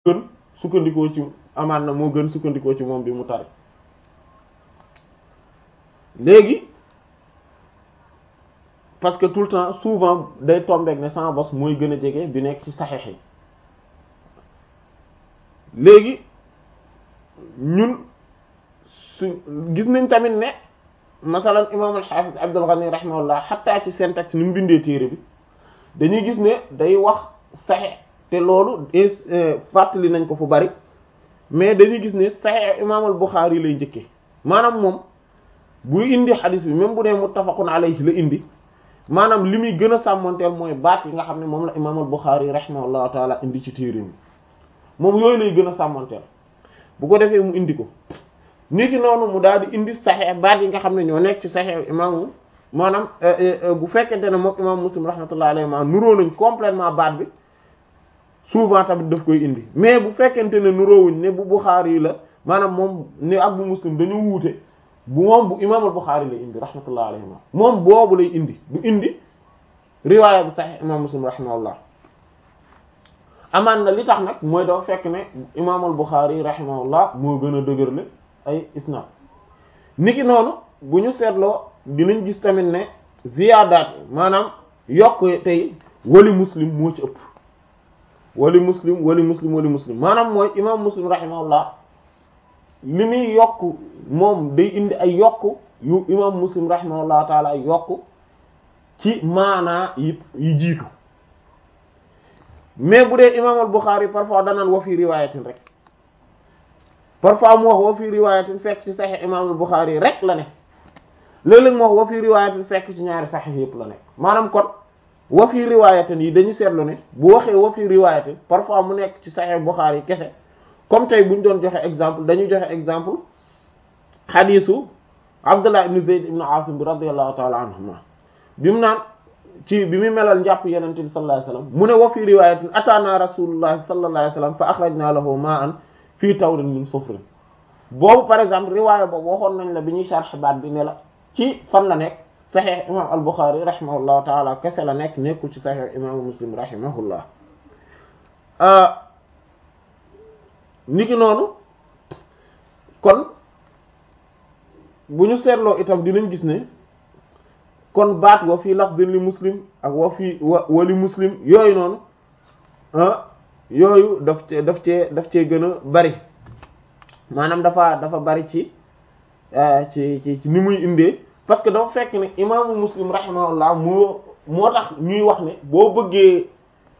gën sukkandikoo ci amaan na moo gën sukkandikoo ci moom bi mu tari léegi parce que tout le temps souvent day tombeek ne sama bos mooy gën a jege bi nekk ci saxeex yi léegi ñun su gis nañ tamit ne masalan imam al-Hafiz Abdul Ghani rahimahullah xataa ci syntaxe ni mu bindee téere bi dañuy gis ne day wax saxeex te loolu fàttali nañ ko fu bari mais dañuy gis ne saxeex imam al-Bukhari lay njëkkee maanaam moom buy indi xadis bi même bu dee muttafaqun alayhi la indi maanaam li muy gën a sàmmanteel mooy baat yi nga xam ne moom la imam al-Bukhari rahimahullahu taala indi ci téere bi moom yooyu lay gën a sàmmanteel bu ko defee mu indi ko niki noonu mu daal di indi saxeex baat yi nga xam ne ñoo nekk ci saxeex imaamu maanaam bu fekkente ne moom imam Muslim rahmatullahi alayhi ma nuróo nañ complètement baat bi souvent tamit daf koy indi mais bu fekkente ne nuróowuñ ne bu Bukhari yi la maanaam moom ne ak bu Muslim dañu wuute bu moom bu imaamul Bukhari lay indi rahmatullahi alayhi moom boobu lay indi du indi riwaaya bu saxeex imam Muslim rahimahullah amaan na li tax nag mooy dafa fekk ne imaamul Bukhari rahimahullah moo gën a dëgërle ay isnaad niki noonu bu ñu seetloo dinañ gis tamit ne ziyaadaat maanaam yokk tey wali muslim moo ci ëpp wali muslim wali muslim wali muslim maanaam mooy imaam muslim rahimahullah li muy yokk moom day indi ay yokk yu imaam muslim rahimahullah taala yokk ci maanaa yi yi jiitu mais bu dee imaam al Bukhari parfois danaan wa fi riwaayatin rek parfois mu wax wa fi riwaayatin fekk ci Sahih imaam al Bukhari rek la ne léeg-léeg mu wax wa fi riwaayatin fekk ci ñaari Sahih yëpp la nekk maanaam kon wa fi riwaayatin yi dañu seetlu ne bu waxee wa fi riwaayatin parfois mu nekk ci Sahih Bukhari kese comme tey bu ñu doon joxe exemple dañuy joxe exemple xadiisu Abdullah ibn Zayd ibn Asim bi radiyallahu ta'ala anhuma bi mu naan ci bi mu melal njàpp yenente bi sallallahu alayhi wasallam mu ne wa fi riwayatin ataana rasulullah sallallahu alayhi wasallam fa akhrajna lahu ma'an fii tawrin min sufrin boobu par exemple riwaaya boobu waxoon nañ la bi ñuy sharh baat bi ne la ci fan la nekk sahih imam al-Bukhari rahimahullahu taala kese la nekk nekkul ci sahih imam Muslim rahimahullah niki noonu kon bu ñu seetloo itam dinañ gis ne kon baat wa fii lafzin li muslim ak wa fii wa wali muslim yooyu noonu ah yooyu daf cee daf cee daf cee gën a bari maanaam dafa dafa bari ci ci ci ci ni muy indee parce que dafa fekk ne imaamu muslim rahimahullah moo moo tax ñuy wax ne boo bëggee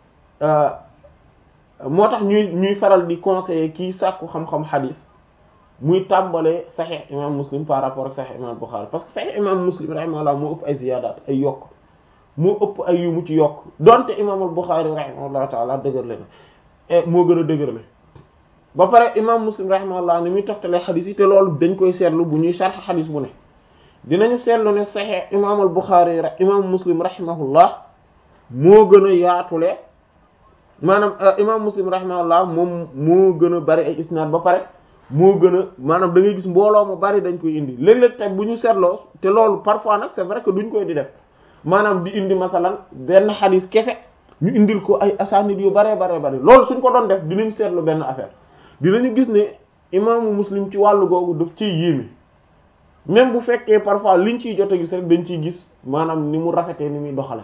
moo tax ñuy ñuy faral di conseiller kii sàkku xam-xam xadiis muy tàmbalee saxiix imam muslim par rapport ak saxiix imam Bukhari parce que saxiix imam muslim rahimahullah moo ëpp ay ziyaadaat ay yokk moo ëpp ay yu mu ci yokk donte imam al Bukhari rahimahullah taala dëgërle na moo gën a dëgërle ba pare imam muslim rahimahullah ni muy toftalee xadis yi te loolu dañ koy seetlu bu ñuy sharx xadis bu ne dinañu seetlu ne saxiix imam al Bukhari imam muslim rahimahullah moo gën a yaatule maanaam imam muslim rahimahullah moom moo gën a bari ay isnaad ba pare moo gën a maanaam da ngay gis mbooloo mu bari dañ koy indi léeg-léeg tey bu ñu seetloo te loolu parfois nag c'est vrai que duñ koy di def maanaam di indi masalan benn xadis kese ñu indil ko ay asanid yu baree baree bari loolu suñ ko doon def dinañ seetlu benn affaire dinañu gis ne imaamu muslim ci wàllu googu daf ciy yéeme même bu fekkee parfois liñ ciy jot a gis rek dañ ciy gis maanaam ni mu rafetee ni muy doxale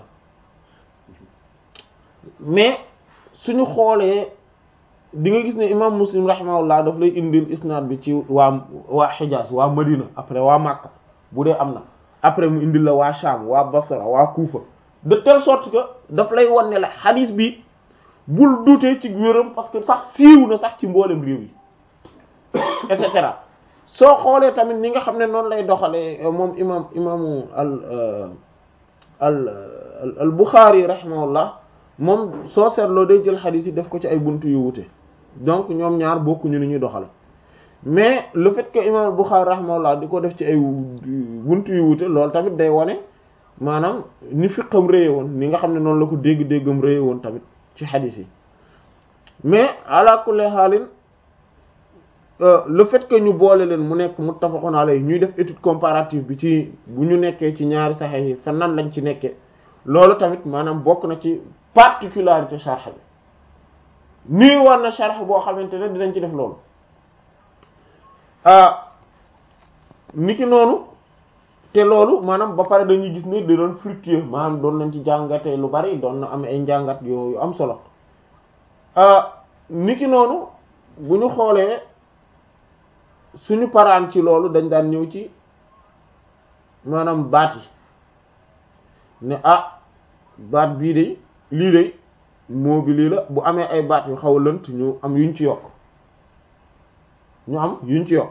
mais suñu xoolee di nga gis ne imam muslim rahimahullah daf lay indil isnaad bi ci waa waa Hijaz waa Madina après waa Makka bu dee am na après mu indil la waa Sham waa Basra waa Kufa de telle sorte que daf lay wan ne la xadiis bi bul dutee ci wéram parce que sax siiw na sax ci mboolem réew yi et cetera soo xoolee tamit ni nga xam ne noonu lay doxalee moom imam imaamu al al al Bukhari rahimahullah moom soo seetloo day jël xadiis yi def ko ci ay buntu yu wute donc ñoom ñaar bokkuñu ni ñuy doxale mais le fait que imam Bukhari rahimahullah di ko def ci ay buntu yu wute loolu tamit day wane maanaam ni fiqam réye woon ni nga xam ne noonu la ko dégg-déggam réye woon tamit ci xadiis yi mais ala kulli haalin le fait que ñu boole leen mu nekk muttafaqun alayhi ñuy def étude comparative bi ci bu ñu nekkee ci ñaari saxiix yi fa nan lañ ci nekkee loolu tamit maanaam bokk na ci particularité sharh bi nii war na sharh boo xamante ne dinañ ci def loolu niki noonu te loolu maanaam ba pare dañuy gis ne da doon fructueux maanaam doon nañ ci jàngate lu bari doon na am ay njàngat yu am solo niki noonu bu ñu xoolee suñu paraan ci loolu dañ daan ñëw ci maanaam baat yi ne ah baat bii de lii de moo bi lii la bu amee ay baat yu xaw a lënt ñu am yuñ ci yokk ñu am yuñ ci yokk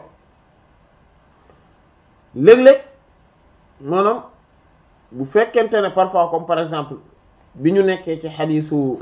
léeg-léeg maanaam bu fekkente ne parfois comme par exemple bi ñu nekkee ci xadiisu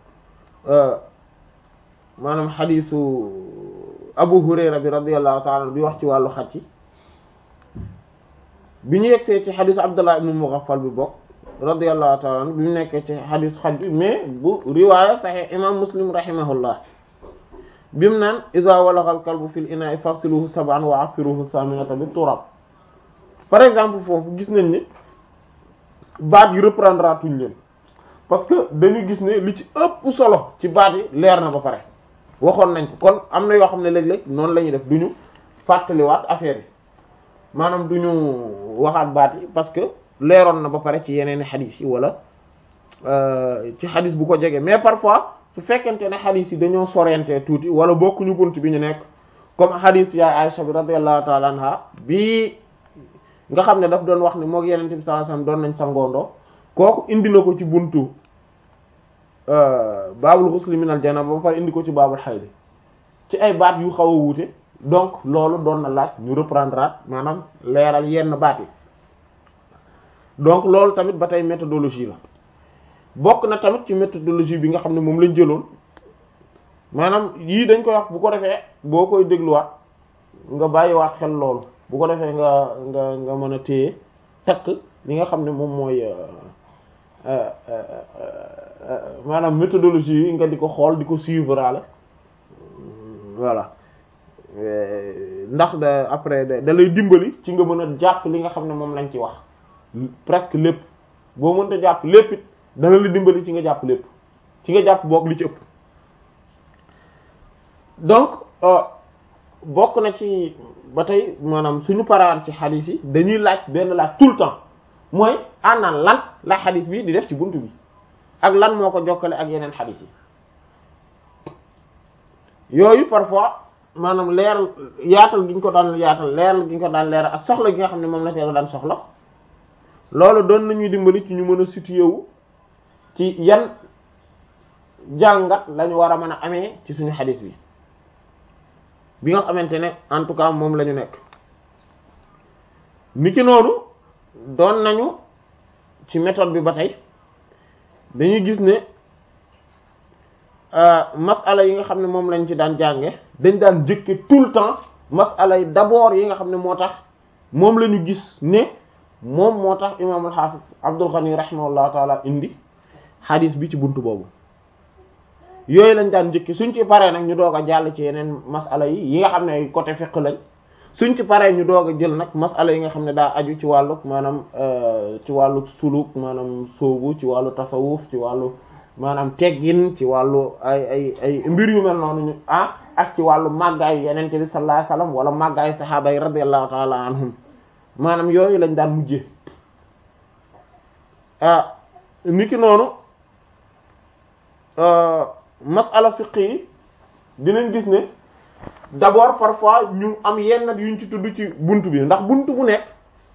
maanaam xadiisu Abu Hurayra bi radiyallahu ta'ala bi wax ci wàllu xaj ci bi ñu yegsee ci xadiisu Abdullah ibn Mughaffal bi bokk radiyallahu ta'ala bi ñu nekkee ci xadiis xaj bi mais bu riwaaya Sahih imam Muslim rahimahullah bi mu naan iza walagha al-kalbu fil ina'i faghsiluhu sab'an wa 'affiruhu thaminata bit turab par exemple foofu gis nañ ne baat yi reprendra tuñ leen parce que dañu gis ne li ci ëpp solo ci baat yi leer na ba pare waxoon nañ ko kon am na yoo xam ne léeg-léeg noonu la ñuy def duñu fàttaliwaat affaire yi maanaam duñu waxaat baat yi parce que leeroon na ba pare ci yeneen i xadis yi wala ci xadis bu ko jege mais parfois su fekkente ne xadis yi dañoo sorente tuuti wala bokkuñu bunt bi ñu nekk comme xadis yaay Aisha bi radiyallahu ta'ala anha bi nga xam ne daf doon wax ne moog yeneen bi sallallahu alayhi wasallam doon nañ sangoondoo kooku indi na ko ci buntu baabul ghusl min al janaba ba pare indi ko ci baabul hayd ci ay baat yu xaw a wuute donc loolu doon na laaj ñu reprendre maanaam leeral yenn baat yi donc loolu tamit ba tey méthodologie la bokk na tamit ci méthodologie bi nga xam ne moom lañ jëloon maanaam yii dañ koy wax bu ko defee boo koy dégluwaat nga bàyyiwaat xel loolu bu ko defee nga nga nga mën a téye takk li nga xam ne moom mooy maanaam méthodologie yi nga di ko xool di ko suivre ala voilà ndax da après da lay dimbali ci nga mën a jàpp li nga xam ne moom lañ ci wax presque lépp boo mënta jàpp lépp it dana la dimbali ci nga jàpp lépp ci nga jàpp boog li ci ëpp donc bokk na ci ba tey maanaam suñu paraan ci xadis yi dañuy laaj benn laaj tout le temps mooy ana lan la xadis bi di def ci buntu bi ak lan moo ko jokkale ak yeneen xadis yi yooyu parfois maanaam leeral yaatal gi ñu ko daan yaatal leeral gi ñu ko daan leeral ak soxla gi nga xam ne moom la teel daan soxla loolu doon nañuy dimbali ci ñu mën a situé wu ci yan jàngat lañu war a mën a amee ci suñu xadis bi bi nga xamante ne en tout cas moom la ñu nekk ni ki noonu doon nañu ci méthode bi ba tey dañuy gis ne masala yi nga xam ne moom lañ ci daan jànge dañ daan jëkke tout le temps masala yi d'abord yi nga xam ne moo tax moom la ñu gis ne moom moo tax imaam al-Hafiz Abdul Ghani rahimahullahu taala indi hadis bi ci buntu boobu yooyu lañ daan njëkki suñ ci paree nag ñu doog a jàll ci yeneen masala yi yi nga xam ne côté fiqh lañ suñ ci paree ñu doog a jël nag masala yi nga xam ne daa aju ci wàllu maanaam ci wàllu suluk maanaam soobu ci wàllu tasawuf ci wàllu maanaam teggin ci wàllu ay ay ay mbir yu mel noonu ñu ah ak ci wàllu màggaay yenente bi sallallahu alayhi wasallam wala màggaay sahaaba yi radiyallahu ta'ala anhum maanaam yooyu lañ daan mujjee ah niki noonu masala fiqh yi dinañ gis ne d'abord parfois ñu am yenn yuñ ci tudd ci buntu bi ndax buntu bu nekk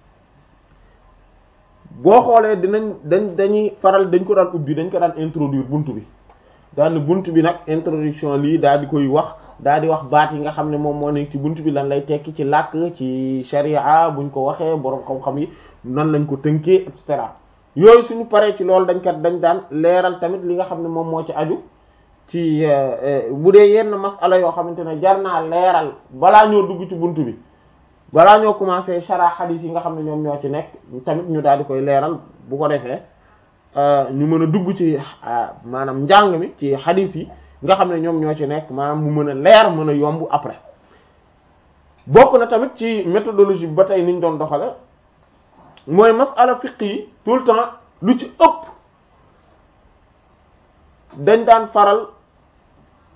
boo xoolee dinañ dañ dañuy faral dañ ko daan ubbi dañ ko daan introduire buntu bi daal buntu bi nag introduction lii daal di koy wax daal di wax baat yi nga xam ne moom moo nekk ci buntu bi lan lay tekki ci làkk ci sharia buñ ko waxee boroom xam-xam yi nan lañ ko tënkee et cetera yooyu suñu paree ci loolu dañ kat dañ daan leeral tamit li nga xam ne moom moo ci aju ci bu dee yenn masala yoo xamante ne jar naa leeral balaa ñoo dugg ci buntu bi balaa ñoo commencé shara xadiis yi nga xam ne ñoom ñoo ci nekk tamit ñu daal di koy leeral bu ko defee ñu mën a dugg ci maanaam njàng mi ci xadiis yi nga xam ne ñoom ñoo ci nekk maanaam mu mën a leer mën a yomb après bokk na tamit ci méthodologie bi ba tey niñ doon doxale mooy masala fiqh yi tout le temps lu ci ëpp dañ daan faral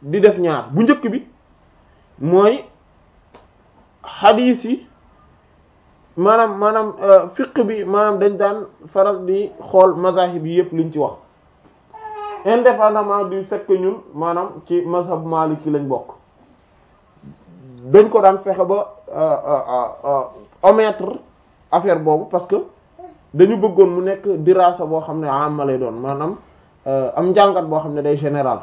di def ñaar bu njëkk bi mooy xadiis yi maanaam maanaam fiq bi maanaam dañ daan faral di xool mazahib yi yépp liñ ci wax indépendamment du fait que ñun maanaam ci mazhab maliki lañ bokk dañ ko daan fexe ba omettre affaire boobu parce que dañu bëggoon mu nekk dirasa boo xam ne amma lay doon maanaam am njàngat boo xam ne day général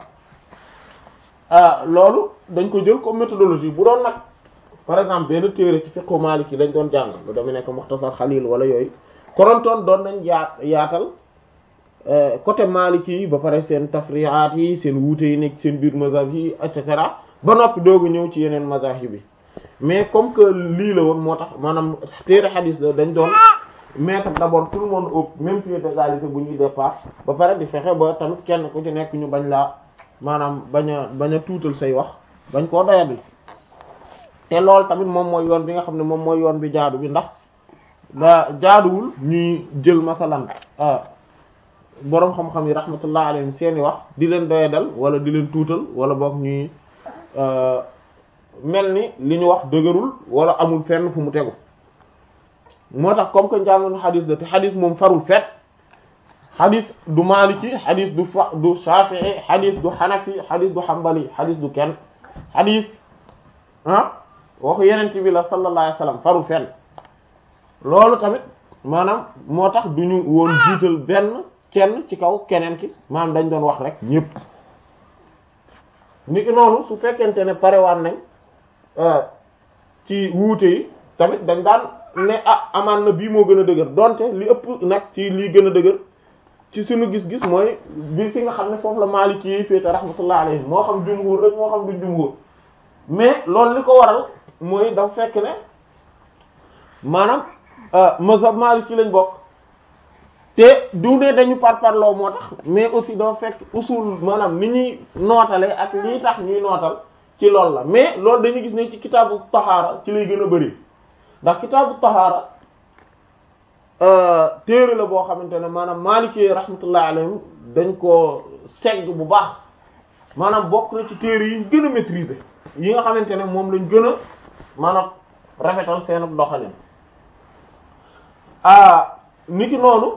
loolu dañ ko jël comme méthodologie bu doon nag par exemple benn téere ci fiqhu maliki lañ doon jàng lu dama nekk muxtasar xalil wala yooyu korontoon doon nañ yaat yaatal côté maliki yi ba pare seen tafriaat yi seen wuute yi nekk seen biir mazhab yi et cetera ba noppi doogu ñëw ci yeneen mazahib yi mais comme que lii la woon moo tax maanaam téere xadis la dañ doon mettre d'abord tout le monde au même pied d'égalité bu ñuy départ ba pare di fexe ba tamit kenn ku ci nekk ñu bañ laa maanaam bañ a bañ a tuutal say wax bañ koo doyadi te loolu tamit moom mooy yoon bi nga xam ne moom mooy yoon bi jaadu bi ndax ba jaaduwul ñuy jël masalan boroom xam-xam yi rahmatullah alayhim seeni wax di leen doyadal wala di leen tuutal wala boog ñuy mel ni li ñu wax dëgërul wala amul fenn fu mu tegu moo tax comme que njàngoon xadis la te xadis moom farul fet xadis du maliki xadis du fa du shafii xadis du xanafi xadis du xambali xadis du kenn xadis ah waxu yeneen bi la sallallahu alayhi wasallam farul fenn loolu tamit maanaam moo tax du ñu woon jiital benn kenn ci kaw keneen ki maanaam dañ doon wax rek ñépp ni ki noonu su fekkente ne parewaan nañ ci wuute yi tamit dañ daan ne ah amaan na bii moo gën a dëgër donte li ëpp nag ci lii gën a dëgër ci suñu gis-gis mooy bi fi nga xam ne foofu la Maliki yi féete rahmatullah alayhi moo xam jumhur rek moo xam du jumhur mais loolu li ko waral mooy dafa fekk ne maanaam mazhab Maliki lañ bokk te du ne dañu parparloo moo tax mais aussi dafa fekk usul maanaam ni ñuy nootale ak lii tax ñuy nootal ci loolu la mais loolu dañuy gis ne ci kitaabu tahaara ci lay gën a bari ndax kitaabu tahaara téere la boo xamante ne maanaam Maliki rahmatullah alayhim dañ ko segg bu baax maanaam bokk na ci téere yi ñu gën a maîtriser yi nga xamante ne moom lañ gën a maanaam rafetal seen doxalin ah niki noonu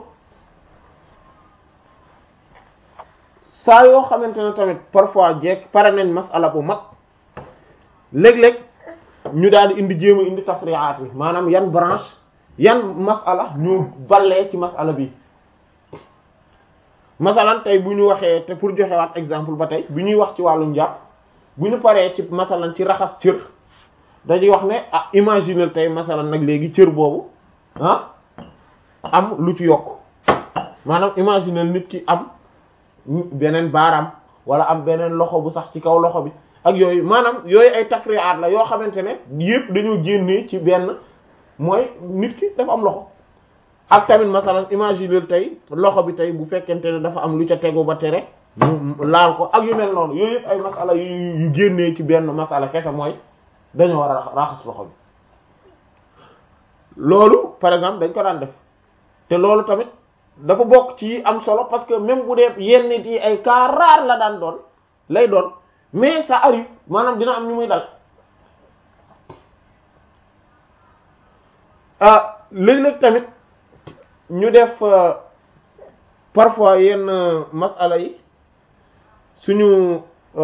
saa yoo xamante ne tamit parfois jekk pare nañ masala bu mag léeg-léeg ñu daal di indi jéem a indi tafriaat yi maanaam yan branche yan masala ñu ballee ci masala bi masalan tey bu ñu waxee te pour joxewaat exemple ba tey bu ñuy wax ci wàllum njàpp bu ñu paree ci masalan ci raxas cër dañuy wax ne ah imaginer tey masalan nag léegi cër boobu ah am lu ci yokk maanaam imaginer nit ki am beneen baaraam wala am beneen loxo bu sax ci kaw loxo bi ak yooyu maanaam yooyu ay tafriaat la yoo xamante ne yépp dañoo génnee ci benn mooy nit ki dafa am loxo ak tamit masalan imaginer tey loxo bi tey bu fekkente ne dafa am lu ca tegu ba tere mu laal ko ak yu mel noonu yooyu yëpp ay masala yu yu génnee ci benn masala kese mooy dañoo war a raxas loxo bi loolu par exemple dañ ko daan def te loolu tamit dafa bokk ci am solo parce que même bu dee yenn nit yi ay cas rare la daan doon lay doon mais ça arrive maanaam dina am ñu muy dal ah léeg-léeg tamit ñu def parfois yenn masala yi suñu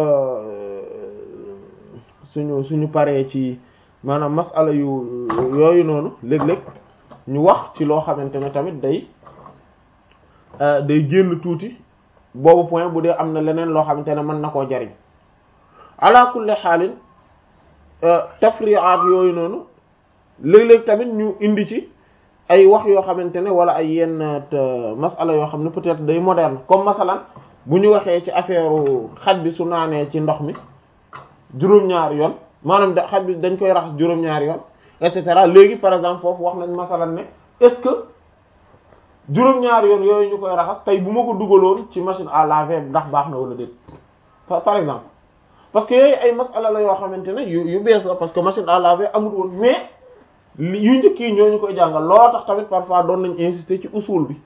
suñu suñu paree ci maanaam masala yu yooyu noonu léeg-léeg ñu wax ci loo xamante ne tamit day day génn tuuti boobu point bu dee am na leneen loo xamante ne mën na koo jariñ ala kulli xaalin tafriaat yooyu noonu léeg-léeg tamit ñu indi ci ay wax yoo xamante ne wala ay yenn masala yoo xam ne peut-être day moderne comme masalan bu ñu waxee ci affaire xaj bi su naanee ci ndox mi juróom-ñaari yoon maanaam da xaj bi dañ koy raxas juróom-ñaari yoon et cetera léegi par exemple foofu wax nañ masalan ne est-ce que juróom-ñaari yoon yooyu ñu koy raxas tey bu ma ko dugaloon ci machine à laver ndax baax na wala déet par exemple parce que yooyu ay masala la yoo xamante ne yu yu bees la parce que machine à laver amul woon mais yu njëkk yi ñoo ñu koy jàngal loo tax tamit parfois doon nañ insister ci usul bi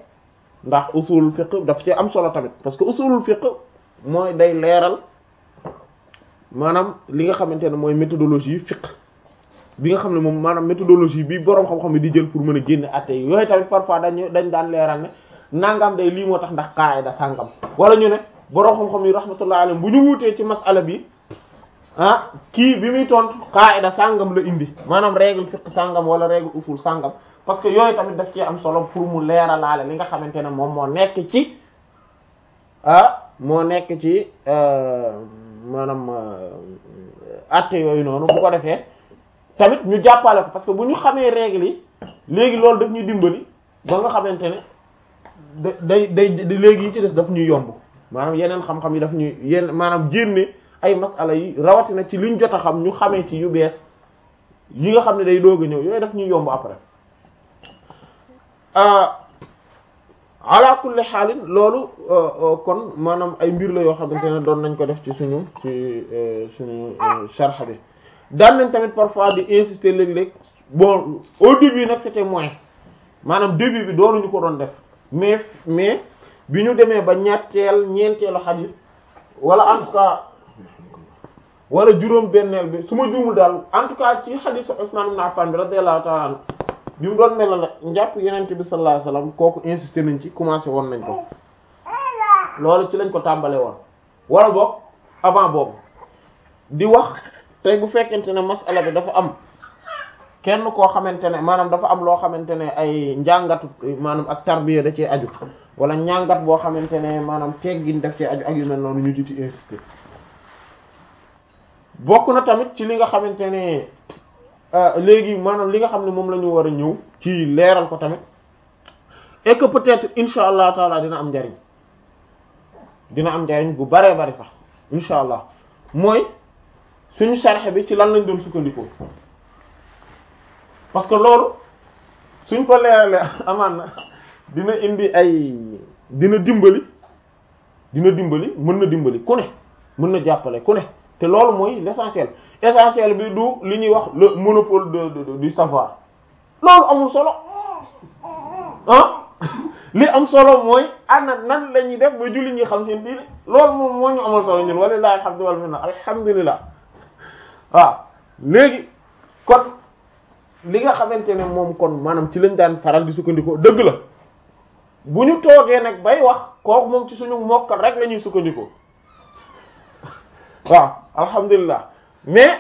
ndax usul fiqh daf ci am solo tamit parce que usulul fiqh mooy day leeral maanaam li nga xamante ne mooy méthodologie fiqh bi nga xam ne moom maanaam méthodologie bi boroom xam-xam yi di jël pour mën a génne atte yi yooyu tamit parfois dañu dañ daan leeral ne nangam day lii moo tax ndax qaida sàngam wala ñu ne boroom xam-xam yi rahmatullah alayhi bu ñu wuutee ci masala bi ah kii bi muy tontu qaida sàngam la indi maanaam règle fiqh sàngam wala règle usul sàngam parce que yooyu tamit daf ci am solo pour mu leeralaale li nga xamante ne moom moo nekk ci ah moo nekk ci maanaam atte yooyu noonu bu ko defee tamit ñu jàppale ko parce que bu ñu xamee règle yi léegi loolu daf ñuy dimbali ba nga xamante ne da day day léegi yi ci des daf ñuy yomb maanaam yeneen xam-xam yi daf ñuy yenn maanaam jénne ay masala yi rawatina ci liñ jot a xam ñu xamee ci yu bees yi nga xam ne day doog a ñëw yooyu daf ñuy yomb après ala kulli xaalin loolu kon maanaam ay mbir la yoo xamante ne doon nañ ko def ci suñu ci suñu sharh bi daan nañ tamit parfois di insister léeg-léeg bon au début nag c'était moins maanaam début bi doonuñu ko doon def mais mais bi ñu demee ba ñetteel ñeenteelu xadiis wala en tout cas wala juróom benneel bi su ma juumul daal en tout cas ci xadiisu Usmaan ibn Affan bi radiyallahu ta'ala anhu bi mu doon mel la njàpp yenente bi sallallahu alayhi wasallam kooku insister nañ ci commencé woon nañ ko loolu ci lañ ko tàmbale woon wala boog avant boobu di wax tey bu fekkente ne masala bi dafa am kenn koo xamante ne maanaam dafa am loo xamante ne ay njàngatu maanaam ak tarbiya da cee aju wala njàngat boo xamante ne maanaam teggin daf cee aju ak yu mel noonu ñu ci insister bokk na tamit ci li nga xamante ne léegi maanaam li nga xam ne moom la ñu war a ñëw ci leeral ko tamit et que peut-être insha allah taala dina am njariñ dina am njariñ bu baree bari sax insha allah mooy suñu sarxe bi ci lan lañ doon sukkandikoo parce que loolu suñ ko leeralee amaan na dina indi ay dina dimbali dina dimbali mën na dimbali ku ne mën na jàppale ku ne te loolu mooy l'essentiel essentiel bi du li ñuy wax le monopole de, de, de du savoir loolu amul solo ah li am solo mooy ana nan la ñuy def ba julli ñi xam seen diine loolu moom moo ñu amal solo ñun walilahi alhamdu wal minna alhamdulillah waaw léegi kon li nga xamante ne moom kon maanaam ci lañ daan faral di sukkandikoo dëgg la bu ñu toogee nag bay wax kooku moom ci suñu mokkal rek la ñuy sukkandikoo waaw alhamdulilah mais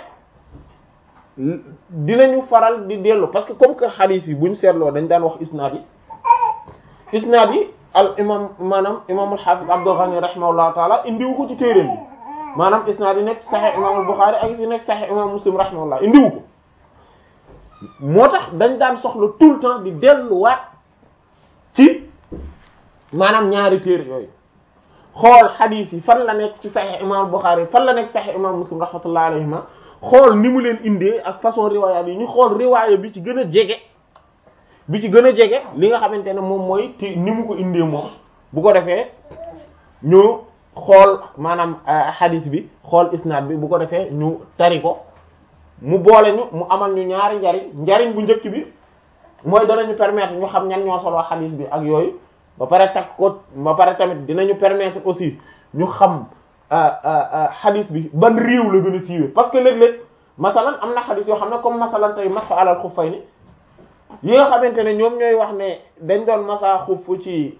dinañu faral di dellu parce que comme que xadiis yi bu ñu seetloo dañ daan wax isnaad yi isnaad yi al imam maanaam imaamul xaafis Abdul Ghani rahimahullahu taala indiwu ko ci téeréem bi maanaam isnaad yi nekk saxee imaamul Buxaari ak si nekk saxee imam Muslim rahimahullah indiwu ko moo tax dañ daan soxla tout le temps di delluwaat ci maanaam ñaari téere yooyu xool xadiis yi fan la nekk ci saxee imaamul Buxaari fan la nekk saxee imam Muslim rahmatullahi alayhima xool ni mu leen indee ak façon riwaayaat yi ñu xool riwaaya bi ci gën a jege bi ci gën a jege li nga xamante ne moom mooy ti ni mu ko indee moom bu ko defee ñu xool maanaam hadith bi xool isnaad bi bu ko defee ñu tari ko mu boole ñu mu amal ñu ñaari njariñ njariñ bu njëkk bi mooy danañu permettre ñu xam ñan ñoo solo hadith bi ak yooyu ba pare takk ko ba pare tamit dinañu permettre aussi ñu xam hadith bi ban réew la gën a siiwee parce que léeg-léeg masalan am na hadith yoo xam ne comme masalan tey masxa alal xuffayni yi nga xamante ne ñoom ñooy wax ne dañ doon masa xuff ci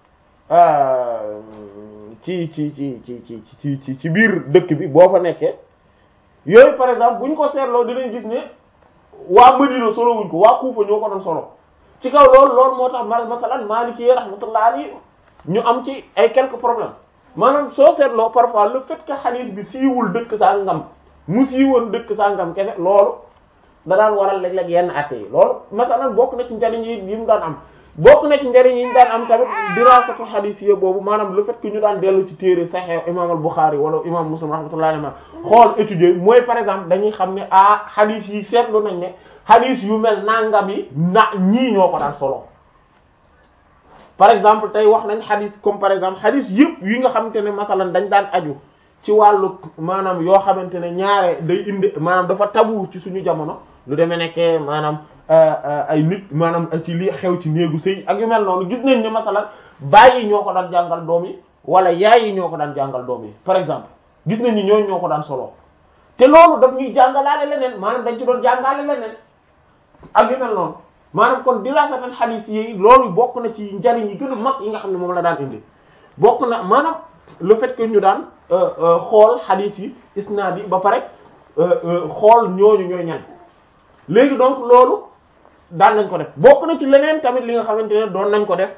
ci ci ci ci ci ci ci ci biir dëkk bi boo fa nekkee yooyu par exemple bu ñu ko seetloo dinañ gis ne waa Madina solo wuñ ko waa Kufa ñoo ko doon solo ci kaw loolu loolu moo tax masalan Maliki rahmatullah alayhi ñu am ci ay quelques problèmes maanaam soo seetloo parfois le fait que hadith bi siiwul dëkk saa ngam mu siiwoon dëkk saa ngam kese loolu da daan waral léeg-léeg yenn atte yi loolu masalan bokk na ci njariñ yi yi mu daan am bokk na ci njariñ yi ñu daan am tamit dirasatu hadith yi boobu maanaam le fait que ñu daan dellu ci téere Sahih imam al-Bukhari wala imam Muslim rahmatullahi alayhi xool étudier mooy par exemple dañuy xam ne ah hadith yi seetlu nañ ne hadith yu mel nangam yi na ñii ñoo ko daan solo par exemple tey wax nañ hadith comme par exemple hadith yëpp yi nga xamante ne masalan dañ daan aju ci wàllu maanaam yoo xamante ne ñaare day indi maanaam dafa tabu ci suñu jamono lu demee nekkee maanaam ay nit maanaam ci li xew ci néegu sëy ak yu mel noonu gis nañ ne masalan baay yi ñoo ko daan jàngal doom yi wala yaay yi ñoo ko daan jàngal doom yi par exemple gis nañ ni ñooñu ñoo ko daan solo te loolu daf ñuy jàngalaale leneen maanaam dañ ci doon jàngale leneen ak yu mel noonu maanaam kon dirasatan xadiis yi loolu bokk na ci njariñ yi gën a mag yi nga xam ne moom la daan indi bokk na maanaam le fait que ñu daan xool xadiis yi isnaad yi ba pare xool ñooñu ñooy ñan léegi donc loolu daan nañ ko def bokk na ci leneen tamit li nga xamante ne doon nañ ko def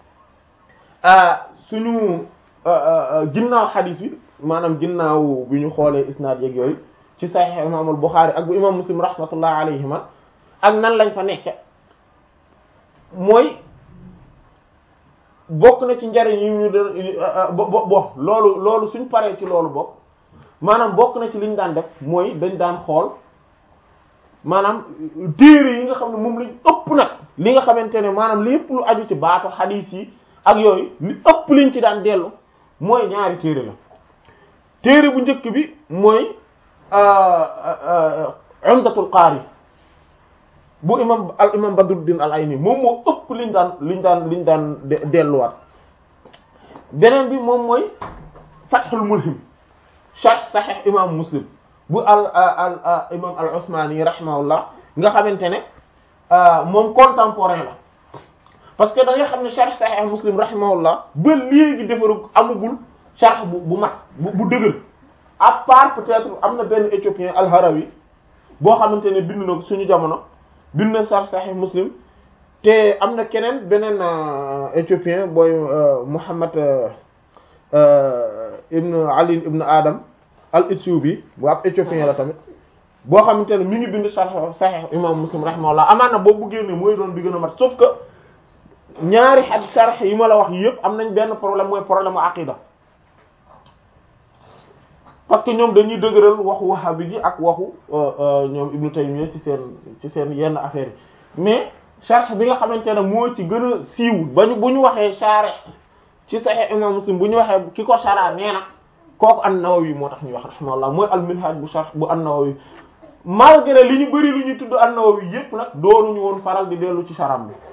suñu ginnaaw xadiis bi maanaam ginnaaw bi ñu xoolee isnaad yeeg yooyu ci Sahih imaamul Buxaari ak bu imaam Muslim rahmatullah alayhima ak nan lañ fa nekke mooy bokk na ci njariñ yi ñu de bo bo loolu loolu suñ paree ci loolu bokk maanaam bokk na ci liñ daan def mooy dañ daan xool maanaam téere yi nga xam ne moom lañ ëpp nag li nga xamante ne maanaam lépp lu aju ci baatu xadiis yi ak yooyu li ëpp liñ ci daan dellu mooy ñaari téere la téere bu njëkk bi mooy umdatul qaari bu imam al imam Badruddin al Ayni moom moo ëpp liñ daan liñ daan liñ daan delluwaat beneen bi moom mooy Fathul Mulhim sharh Sahih imam Muslim bu al al imam al Usmani rahimahullah nga xamante ne moom contemporain la parce que da nga xam ne sharh Sahih Muslim rahimahullah ba léegi defaru amagul sharh bu bu mat bu bu dëgër à part peut-être am na benn éthiopien al-Harawi boo xamante ne bind na suñu jamono bind na sharh Sahih Muslim te am na keneen beneen éthiopien booy Muhammad ibn Ali ibn Adam al-Ithiopi bu ab éthiopien la tamit boo xamante ne mi ngi bind sharh Sahih imam Muslim rahimahullah amaana boobu bu génne mooy doon bi gën a mat sauf que ñaari xad sharh yi ma la wax yëpp am nañ benn problème mooy problème u aqida parce que ñoom dañuy dëgëral waxu wahabi gi ak waxu ñoom Ibnu Taymiyya ci seen ci seen yenn affaires yi mais sharh bi nga xamante ne moo ci gën a siiw ba ñu bu ñu waxee sharh ci Sahih imam Muslim bu ñu waxee ki ko shara nee na kooku an-Nawawi moo tax ñuy wax rahimahullah mooy al-Minhaj bu sharh bu an-Nawawi malgré li ñu bëri lu ñu tudd an-Nawawi yépp nag doonuñu woon faral di dellu ci sharam bi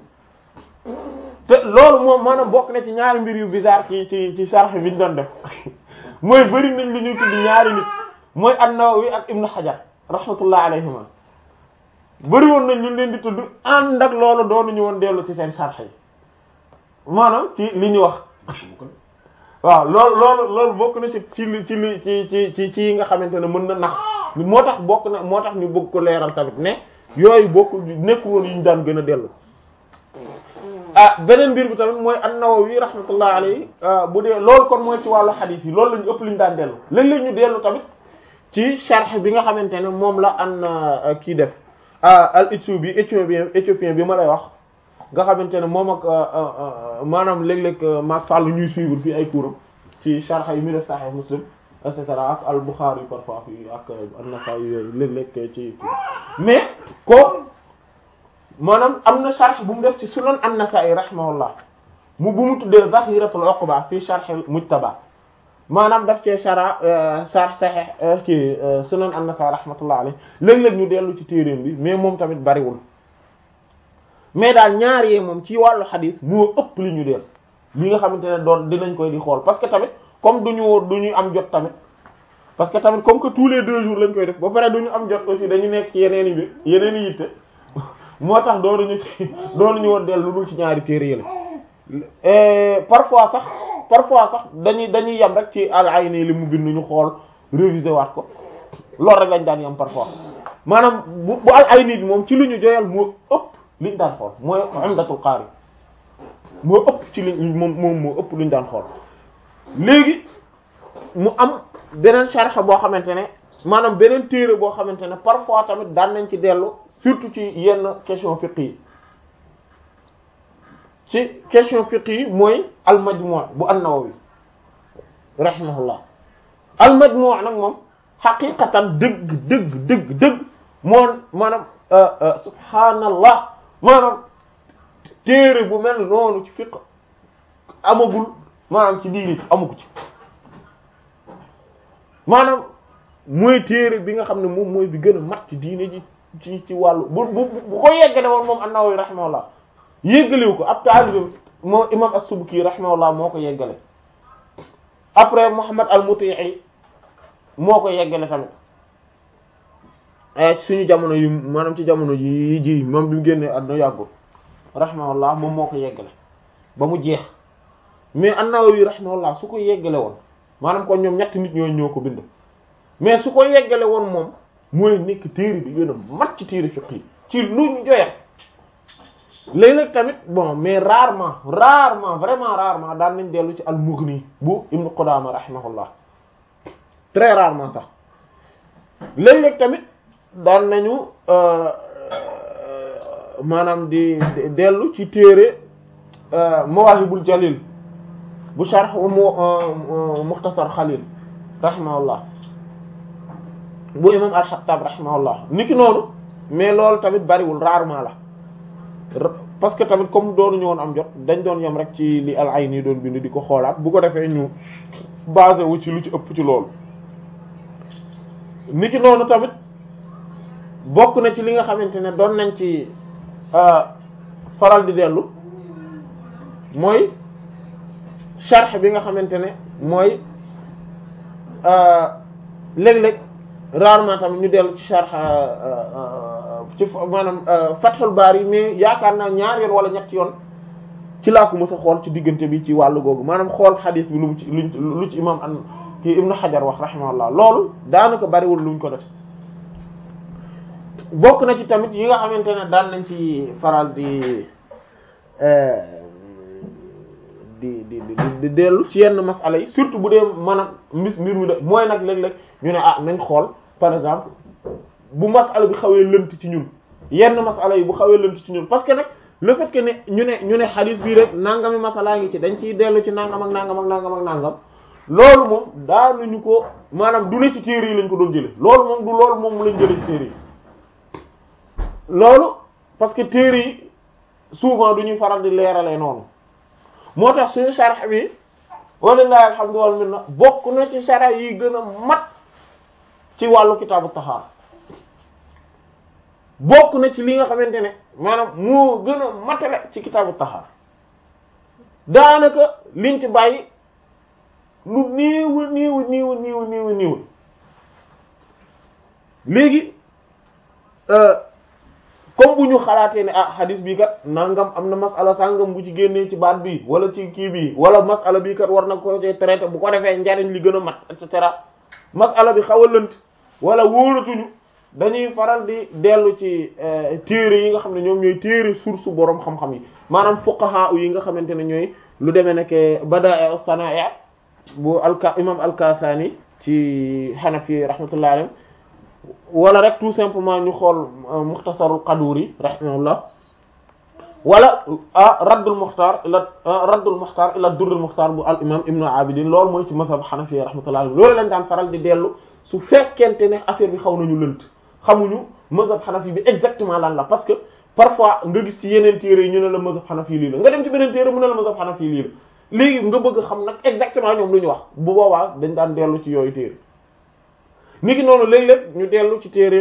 te loolu moom maanaam bokk na ci ñaari mbir yu bizarre ci ci ci sharh bi ñu doon def mooy bëri nañ li ñuy tudd ñaari nit mooy an-Nawawi ak Ibn Hajar rahmatullah alayhima bëri woon nañ ñu leen di tudd ànd ak loolu doonuñu woon dellu ci seen sharh yi maanaam ci li ñu wax waaw loolu loolu loolu bokk na ci ci li ci li ci ci ci ci yi nga xamante ne mën na nax moo tax bokk na moo tax ñu bëgg ko leeral tamit ne yooyu bokk nekk woon yi ñu daan gën a dellu ah beneen mbir bi tamit mooy an-Nawawi rahmatullah alayhi bu dee loolu kon mooy ci wàllu xadiis yi loolu lañu ëpp li ñu daan dellu léeg-léeg ñu dellu tamit ci sharh bi nga xamante ne moom la an kii def al Ithiopi éthiopien éthiopien bi ma lay wax nga xamante ne moom ak maanaam léeg-léeg maag fàllu ñuy suivre fii ay couram ci sharh yi mu def Sahih Muslim et cetera ak al Bukhari parfois fii ak an-Nasa'i yooyu léeg-léeg ci mais ko maanaam am na sharh bu mu def ci sunan an-Nasa'i rahimahullah mu bu mu tuddee Zahiratul Uqba fii sharh al-Mujtaba maanaam daf cee shara sharh Sahih ki sunan an-Nasa'i rahmatullah alayhi léeg-léeg ñu dellu ci téeréem bi mais moom tamit bariwul mais daal ñaar yee moom ci wàllu xadis moo ëpp li ñu deel li nga xamante ne doon dinañ koy di xool parce que tamit comme duñu du ñu am jot tamit parce que tamit comme que tous les deux jours lañ koy def ba pare du ñu am jot aussi dañu nekk ci yeneen i mbir yeneen i yitte moo tax doonuñu ci doonuñu woon dellu lu dul ci ñaari téere yële parfois sax parfois sax dañuy dañuy yem rek ci al-Ayni li mu bind ñu xool réviser waat ko loolu rek lañ daan yem parfois maanaam bu bu al-Ayni bi moom ci lu ñu joyal moo ëpp liñ daan xool mooy Umdatul Qaari moo ëpp ci liñ moom moom moo ëpp luñ daan xool léegi mu am beneen sharh boo xamante ne maanaam beneen téere boo xamante ne parfois tamit daan nañ ci dellu surtout ci yenn question fiqh yi ci question fiqh yi mooy al-Majmu' bu an-Nawawi rahimahullah al-Majmu' nag moom xaqiqatan dëgg dëgg dëgg dëgg moo maanaam subhaanallah maanaam téere bu mel noonu ci fiqh amagul maanaam ci diini amugu ci maanaam mooy téere bi nga xam ne moom mooy bi gën a mat ci diine ji ci ci wàllu bu bu bu ko yeggale woon moom an-Nawawi rahimahullah yeggalewu ko ab taalibe moom imam as-Subki rahimahullah moo ko yeggale après Muhammad al-Muti'i moo ko yeggale tamit suñu jamono yi maanaam ci jamono yi ji moom bi mu génnee àdduna yàggul rahimahullah moom moo ko yeggale ba mu jeex mais an-Nawawi rahimahullah su ko yeggale woon maanaam kon ñoom ñetti nit ñooñu ñoo ko bind mais su ko yeggale woon moom mooy nekk téere bi gën a mat ci téere fiqh yi ci lu ñu joyal léeg-léeg tamit bon mais rarement rarement vraiment rarement daan nañ dellu ci al-Mughni bu Ibn Qudama rahimahullah très rarement sax léeg-léeg tamit daan nañu maanaam di dellu ci téere Mawahibul Jalil bu sharh Mukhtasar Khalil rahimahullah bu imam al-Khattab rahimahullah niki noonu mais loolu tamit bariwul rarement la parce que tamit comme doonuñu woon am jot dañ doon yem rek ci li al-Ayni doon bind di ko xoolaat bu ko defee ñu basé wu ci lu ci ëpp ci loolu niki noonu tamit bokk na ci li nga xamante ne doon nañ ci faral di dellu mooy sharh bi nga xamante ne mooy léeg-léeg rarement tamit ñu dellu ci sharh ci maanaam Fathul Bari mais yaakaar naa ñaar yoon wala ñett yoon ci laa ko mës a xool ci diggante bi ci wàllu googu maanaam xool xadiis bi lu mu ci lu ci imam an kii Ibn Hajar wax rahimahullah loolu daanaka bariwul luñ ko def bokk na ci tamit yi nga xamante ne daan nañ ci faral di di di di dellu ci yenn masala yi surtout bu dee maanaam mbis mbir mi de mooy nag léeg-léeg ñu ne ah nañ xool par exemple bu masala bi xawee lënt ci ñun yenn masala yi bu xawee lënt ci ñun parce que nag le fait que ne ñu ne ñu ne xadiis bii rek nangami masalaa ngi ci dañ ciy dellu ci nangam ak nangam ak nangam ak nangam loolu moom daanuñu ko maanaam du ne ci téere yi lañ ko doon jële loolu moom du loolu moom lañ jële ci téere yi loolu parce que téere yi souvent du ñuy faral di leeralee noonu moo tax suñu sharh bi walillahi alhamdu wal minna bokk na ci sharh yi gën a mat ci wàllu kitaabu tahaara bokk na ci li nga xamante ne maanaam moo gën a matale ci kitaabu tahaara daanaka liñ ci bàyyi lu néew néew néew néew néew néew léegi comme bu ñu xalaatee ne ah hadis bii kat nangam am na masala sangam bu ci génnee ci baat bi wala ci kii bi wala masala bii kat war na ko ci traité bu ko defee njariñ li gën a mat et cetera masala bi xaw a lënt wala wóoratuñu dañuy faral di dellu ci téere yi nga xam ne ñoom ñooy téere source boroom xam-xam yi maanaam fuqaha yi nga xamante ne ñooy lu demee nekk Bada'i as-Sana'i bu alka imam al-Kasani ci Hanafi rahmatullahi alayhi wala rek tout simplement ñu xool muxtasarul Qaduri rahimahullah wala ah raddul muxtaar ila raddul muxtaar ila durrul muxtaar bu al imam ibnu abidin loolu mooy ci mazhab xanafi rahmatullah loolu lañ daan faral di dellu su fekkente ne affaire bi xaw nañu lënt xamuñu mazhab xanafi bi exactement lan la parce que parfois nga gis ci yeneen téere yi ñu ne la mazhab xanafi lii la nga dem ci beneen téere mu ne la mazhab xanafi lii la léegi nga bëgg xam nag exactement ñoom lu ñu wax bu boobaa dañ daan dellu ci yooyu téere niki noonu léeg-léeg ñu dellu ci téere